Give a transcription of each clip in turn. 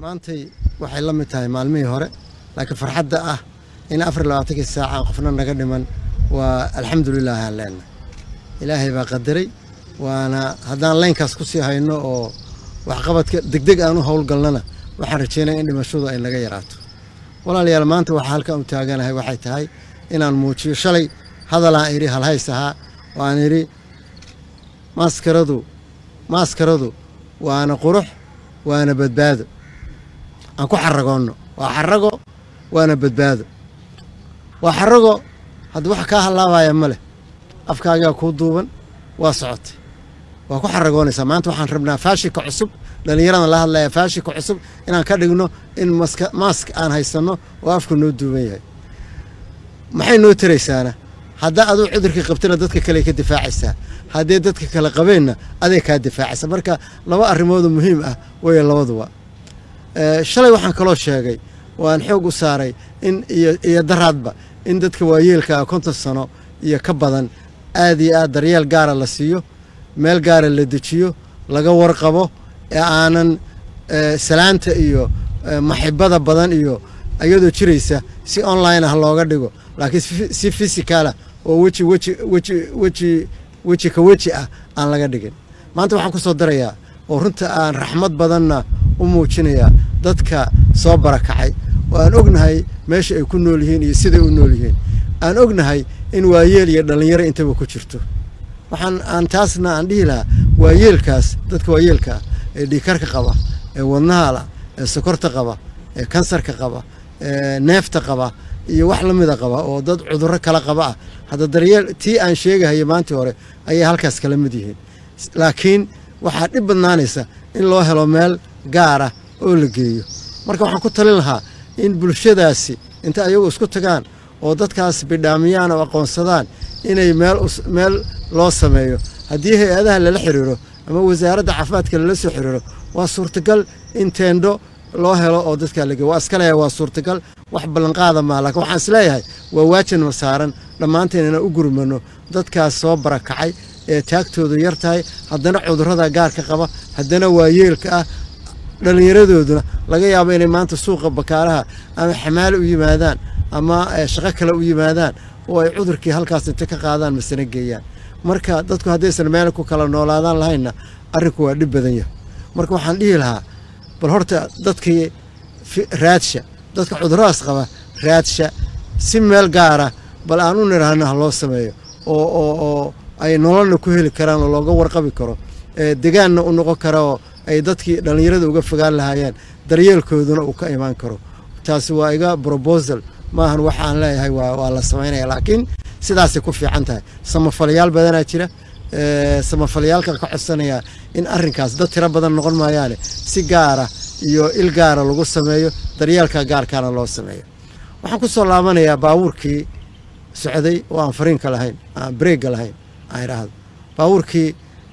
maantay waxay la mid tahay maalmihii hore laakiin farxadda ah in afar labaatankii saaca aan qofna naga dhiman waa alxamdulilah aan leenahay ilaahay baa qadaray waana haddaan leynkaas ku sii hayno oo waxqabadka degdeg aan u howlgalnana waxaan rajeynaya in dhimashadu ay naga yaraato walaalayaal maanta waxaa halkan u taaganahay waxay tahay inaan muujiyo shalay hadalaan idhi halhays ahaa oo aan idhi maaskaradu maaskaradu waana qurux waana badbaado aan ku xaragoonno waa xarago waana badbaado waa xarago hadda wax kaa hallaabaya ma leh afkaagaa kuu duuban waa socotay waa ku xaragoonaysaa maanta waxaan rabnaa faashika cusub dhallinyaradan la hadlaya faashika cusub inaan ka dhigno in maska maask aan haysanno oo afku noo duuban yahay maxay noo taraysaana haddaa aduu cudurkii qabtana dadka kale ka difaacaysaa haddii dadka kale qabeenna aday kaa difaacaysa marka laba arrimoodoo muhiim ah weeye labaduba shalay waxaan kaloo sheegay waan xoog u saaray in iyo daraadba in dadka waayeelkaa konton sano iyo ka badan aad iyo aad daryeel gaara la siiyo meel gaara la dejiyo laga warqabo ee aanan salaanta iyo maxibada badan iyo iyadoo jiraysa si online ah looga dhigo laakiin si fisicaalah oo weji weji weji weji weji ka weji ah aan laga dhigin maanta waxaan ku soo darayaa oo runta aan raxmad badanna u muujinayaa dadka soo barakacay oo aan ognahay meesha ay ku nool yihiin iyo siday u nool yihiin aan ognahay in waayeel iyo dhallinyaro intaba ku jirto waxaan aan taasna aan dhihi lahaa waayeelkaas dadka waayeelka ah ee dhiikarka qaba ee wadnahala ee sokorta qaba ee kansarka qaba ee neefta qaba iyo wax la mida qaba oo dad cudurro kala qaba ah hadda daryeel tii aan sheegahaya maantii hore ayay halkaas kala mid yihiin laakiin waxaa dhib badnaanaysa in loo helo meel gaara oo la geeyo marka waxaan ku talin lahaa in bulshadaasi inta ayagu isku tagaan oo dadkaas bidhaamiyaan oo aqoonsadaan inay meel meel loo sameeyo haddii hay-adaha lala xiriiro ama wasaaradda caafimaadka lala soo xiriiro waa suurtagal in teendho loo helo oo dadkaa lageeyo waa iska leeyahay waa suurtagal wax ballanqaada maa laakiin waxaan isleeyahay waa waajin ma saaran dhammaanteen inaan u gurmano dadkaas soo barakacay ee taagtoodu yar tahay haddana cudurrada gaarka qaba haddana waayeelka ah dhallinyaradooduna laga yaabo inay maanta suuqa bakaaraha ama xamaalo u yimaadaan ama shaqo kale u yimaadaan oo ay cudurkii halkaas inta ka qaadaan masana geeyaan marka dadku haddaysan meel ku kala noolaadaan lahaynna arrinku waa dhib badan yahay marka waxaan dhihi lahaa bal horta dadkii raadsha dadka cuduradaas qaba raadsha si meel gaara bal aan u nidhaahno ha loo sameeyo oo oo oo ay nololna ku heli karaan oo looga warqabi karo degaanna u noqon kara oo ay dadkii dhallinyarada uga fogaan lahaayeen daryeelkooduna uu ka imaan karo taasi waa iga brobosal maahan waxa aan leeyahay waa la samaynaya laakiin sidaasay ku fiican tahay samafalayaal badanaa jira samafalayaalkan ka codsanayaa in arrinkaas dad tiro badan noqon maayaane si gaara iyo il gaara lagu sameeyo daryeelka gaarkaana loo sameeyo waxaan ku soo laabanayaa baabuurkii socday oo aan fariinka lahayn aan breegga lahayn aan idhaahdo baabuurkii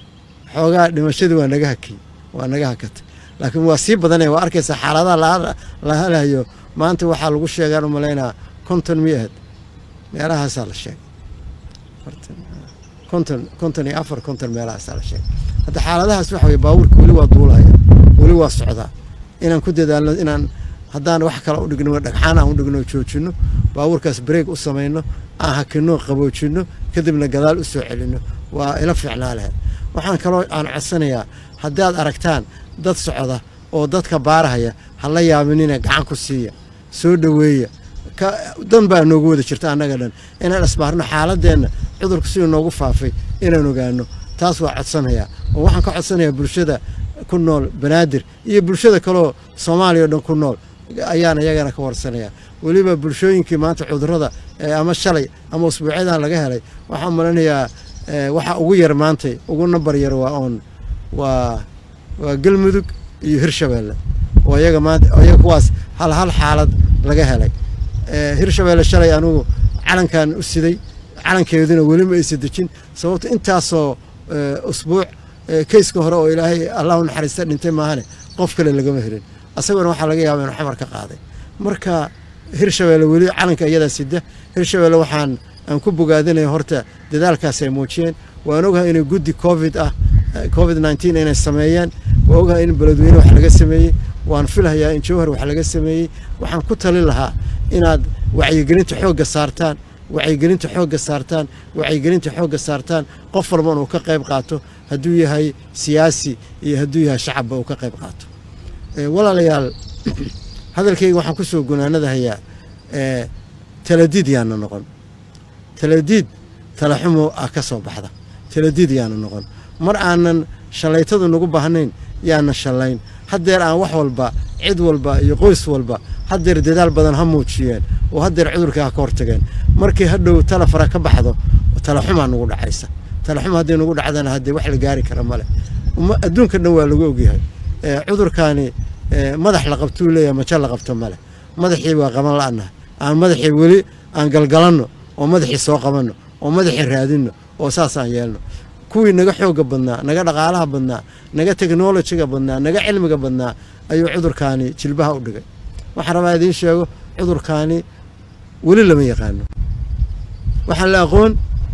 xoogaa dhimashadii waa naga hakiyey waa naga hakatay laakiin waa sii badanaya waa arkaysaa xaaladaha la halayo maanta waxaa lagu sheegaan u malaynaa konton mi ahed meelahaasaa la sheegay konton konton iyo afar konton meelahaasaa la sheegay hadda xaaladahaas waxa weye baabuurka weli waa duulaya weli waa socdaa inaan ku dadaalno inaan haddaan wax kale u dhigno dhagxaan aan u dhigno joojinno baabuurkaas bareeg u samayno aan hakinno qaboojinno kadibna gadaal u soo celinno waa ila fiicnaa lahayd waxaan kaloo aan codsanayaa haddaad aragtaan dad socda oo dadka baarahaya ha la yaabinina gacan ku siiya soo dhoweeya dan baa noogu wada jirta annaga dhan inaan isbaarno xaaladeenna cudurku siduu noogu faafay inaan ogaano taas waa codsanayaa oo waxaan ka codsanayaa bulshada ku nool banaadir iyo bulshada kaleoo soomaaliya o dhan ku nool ayaan iyagana ka warsanayaa weliba bulshooyinkii maanta cudurrada ama shalay ama usbuucyadan laga helay waxaan malanayaa waxa ugu yar maantay ugu nambar yar waa oon waa waa galmudug iyo hirshabeelle oo iyaga maanta iyaga kuwaas hal hal xaalad laga helay hirshabeelle shalay anugu calankan u siday calankeeduna weli ma aysa dejin sababto intaasoo usbuuc keyska hore oo ilaahay allahu naxariista dhintay maahane qof kale lagama helin asaguna waxaa laga yaaba inuu xamar ka qaaday marka hirshabeelle weli calanka iyadaa sida hirshabeelle waxaan aan ku bogaadinaya horta dadaalkaas ay muujiyeen waan ogahay inay guddi covid ah covid nneteen inay sameeyeen waa ogahay in beledweyne wax laga sameeyey waan filhayaa in jowhar wax laga sameeyey waxaan ku talin lahaa inaad wacyigelinta xoogga saartaan wacyigelinta xoogga saartaan wacyigelinta xoogga saartaan qof walban uu ka qayb qaato hadduu yahay siyaasi iyo hadduu yahay shacabba uu ka qayb qaato walaalayaal hadalkayga waxaan ku soo gunaanadahayaa taladiid yaana noqon taladiid talaxumo ah ka soo baxda taladiid yaana noqon mar aanan shallaytadu nagu baahnayn yaana shallayn haddeer aan wax walba cid walba iyo qoys walba haddeer dadaal badan ha muujiyeen oo haddeer cudurka ha ka hortageen markii hadhow tala fara ka baxdo talaxumaa nagu dhacaysa talaxuma hadday nagu dhacdana haddee wax la gaari kara male adduunka dhan waa lagu ogyahay cudurkaani madax la qabtuu leeyahay majo la qabto male madaxii waa qaban la'nahay aan madaxii weli aan galgalanno oo madaxii soo qabanno oo madaxii raadinno oo saas aan yeelno kuwii naga xooga badnaa naga dhaqaalaha badnaa naga teknolojiga badnaa naga cilmiga badnaa ayuu cudurkaani jilbaha u dhigay waxaan rabaa idiin sheego cudurkaani weli lama yaqaano waxaan la aqoon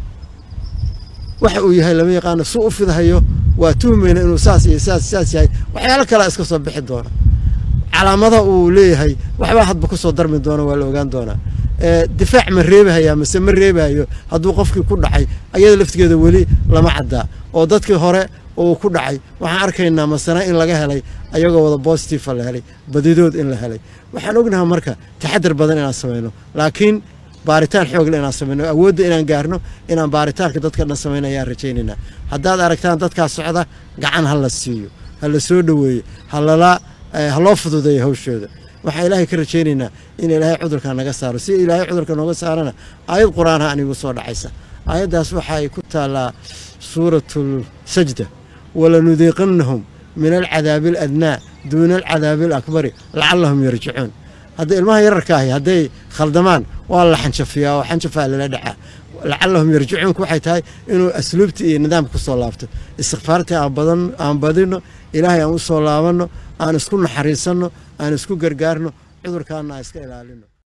waxa uu yahay lama yaqaano su u fidahayo waa tuhmayna inuu saas iyo saas saas yahay waxyaalo kalea iska soo bixi doona calaamada uu leeyahay waxbaa hadba ku soo darmi doona waa la ogaan doonaa difaac ma reebahayaa mase ma reebahayo hadduu qofkii ku dhacay ayada laftigeeda weli lama caddaa oo dadkii hore uu ku dhacay waxaan arkaynaa masana in laga helay ayagoo wada bositifa la helay badidood in la helay waxaan ognaha marka taxadar badan inaan samayno laakiin baaritaan xoogle inaan samayno awoodda inaan gaarno inaan baaritaanka dadka dhan samayno ayaan rajaynaynaa haddaad aragtaan dadkaa socda gacan ha la siiyo ha la soo dhoweeyo halala ha loo fududeeyo hawshooda waxaan ilaahay ka rajaynaynaa in ilaahay cudurka naga saaro si ilaahay cudurka nooga saarana aayad qur-aanha anigu soo dhacaysa aayaddaas waxay ku taallaa suuratul sajda walanudiiqannahum min alcadaabi aladnaa duuna alcadaabi alakbari lacallahum yarjicuun hadda ilmaha yararka ahi hadday khaldamaan waa la xanjafiyaa oo xanjafaa lala dhacaa lacallahum yarjicuunku waxay tahay inuu asluubta iyo nidaamka ku soo laabto istikfaartii aan badino ilaahay aan u soo laabanno aan isku naxariisanno aan isku gargaarno cudurkaana aan iska ilaalino